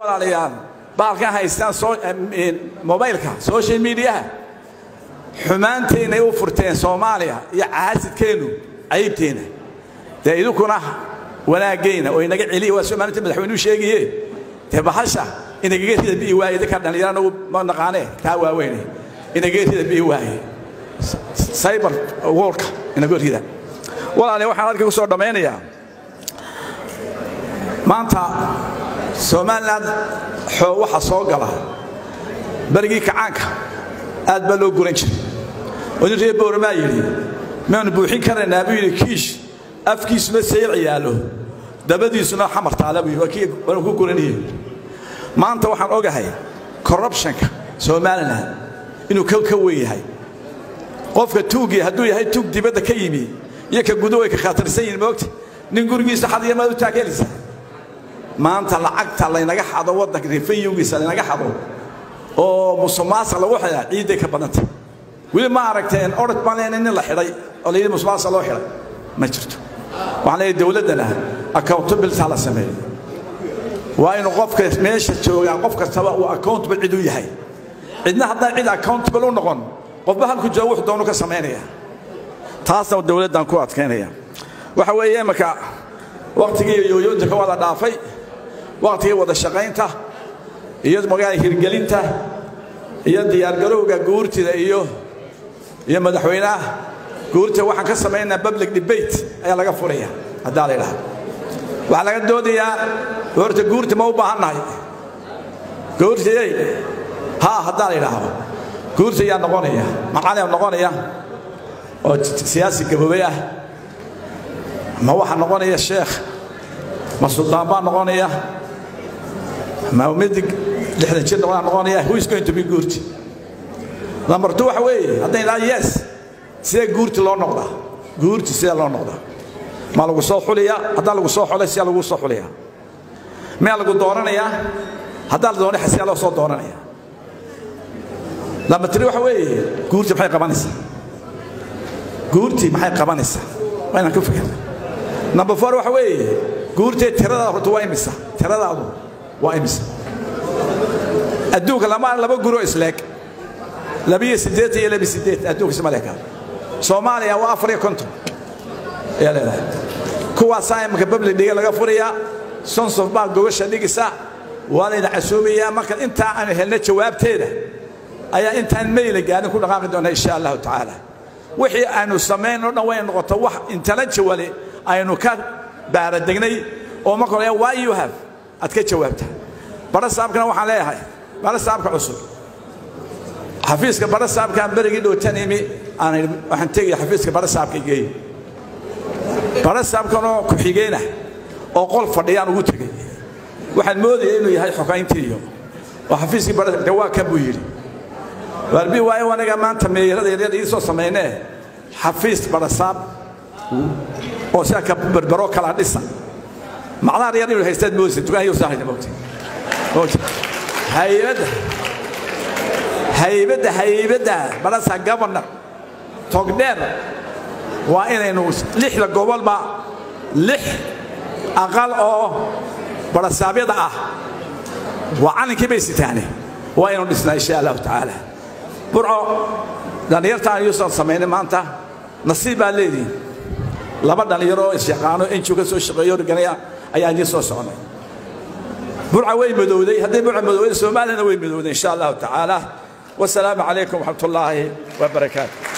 walaalayaal baalkan haystaan mobaylka social mediaha xumaanteennay u furteen soomaaliya iyo caasidkeennu cayibteenna dee idinkuna wanaaggeena oo inaga celiya waa soo maalinta madaxweynuu sheegaye dee bahasha inagaga rida bi'i waaye dadka dhallinyarana ma naqaanee taa waaweyne inagaga rida bi'i waaye cyber worka inaga rida walaale waxaan halka ku soo dhammaynayaa maanta somalilan xoo waxa soo gala berigii kacaanka aad baa loo guran jiray oo nin reer bowramaa yidhi maanu buuxin karaynaa buu yidhi kiish afkiisuna sayr ciyaalo dabadiisuna xamar taala buu yidhi waanu ku guranayey maanta waxaan ogahay corruptionka somalilan inuu ka ka weyn yahay qofka tuugii hadduu yahay tuug dibadda ka yimi iyo ka gudo way ka khatarsan yihin moogta nin gurigiisa xadiya maad u taageelaysa maanta lacagta laynaga xado waddanka refayugiisa laynaga xado oo musuqmaasuq lagu xidhaa ciidday ka badanta weli ma aragteen orod baan leenay nin la xidhay oo la yidhi musuqmaasuq loo xidhay ma jirto waxaan leeyahay dowladdana accountability la sameeyo waa inuu qofka meesha joogaa qof kastaba uu accountable cid u yahay cidna haddaan cid accountable u noqon qofba halku jooga wuxuu doonu ka samaynaya taasna dowladdan ku adkaynaya waxa weeye imaka wakhtigii yooyoonta wada dhaafay wakhtigii wada shaqaynta iyo magaala hirgelinta iyo diyaargarowga guurtida iyo iyo madaxweynaha guurta waxaan ka samaynaa public debate ayaa laga furaya haddaa la idhaha waxaa laga doodayaa horta guurta ma u baahan nahay guurtiyey haa haddaa la idhaahdo guurta ayaa noqonaya macaliyaa noqonaya oo siyaasi gaboobay ah ma waxaa noqonaya sheekh ma suldaan baa noqonaya ma midig lixdan jir noqonaa noqonaya who is going to be guurti number two waxa weeye haddayn idhaha yes sidee guurti loo noqdaa guurti sidee loo noqdaa ma lagu soo xuliyaa haddaan lagu soo xulay siyaa lagu soo xuliyaa miyaa lagu dooranayaa haddaan la doonay siyaa loo soo dooranaya number three waxa weeye guurti maxay qabanaysaa guurti maxay qabanaysaa waa inaan ku fikirna number four waxa weeye guurtee tiradaada horta waa imisa tiradaadu waa imisa adduunka lama laba guro isleeg labiyo siddeetan iyo labi siddeed adduunka ismaleeka soomaaliya waa afar iyo konton ayaa leedahay kuwaasaa imanka public dhiga laga furayaa sonsof baa gogasha dhigisa waa layna casuumayaa marka intaa aanu helna jawaabteeda ayaa intaan mayla gaarin ku dhaqaaqi doona insha allahu tacaala wixii aynu samayn o dhan way noqoto wax intala jawale aynu ka baaradegnay oo marka hore why you have aad ka jawaabta bara saabkana waxaan leeyahay bara saabka cusub xafiiska bara saabkaan berigii dhowtan imi aan waxaan tegaya xafiiska bara saabka geey bara saabkanoo ku-xigeenah oo qol fadhiyaan ugu tegey waxaan moodaya inuu yahay xogayntii iyo oo xafiiskii bara de waa kan buu yidhi waarbi waayo anaga maanta meeyarada yaryar ii soo samaynee xafiis barasaab oo sidaa ka berbero kala dhisa macdaha yar inuu haystaad moodaysa dukaan iyo saahayna moogtay haybadda haybadda haybadda barasa governor togdheer waa inaynu lixda gobolba lix aqal oo barasaabyada ah waa calinkii bay sitaane waa inuu dhisnaa insha allahu tacaala burco dhallinyartaan yuusan samaynay maanta nasiib baa leedihin laba dhallinyaro oo isyaqaano enju ka soo shaqeeyo organaya ayaa idiin soo soconay burca way madowday hadday burca madowday soomaaliyana way madowday insha allahu tacaala wasalaamu calaykum waraxmat ullaahi wabarakaatu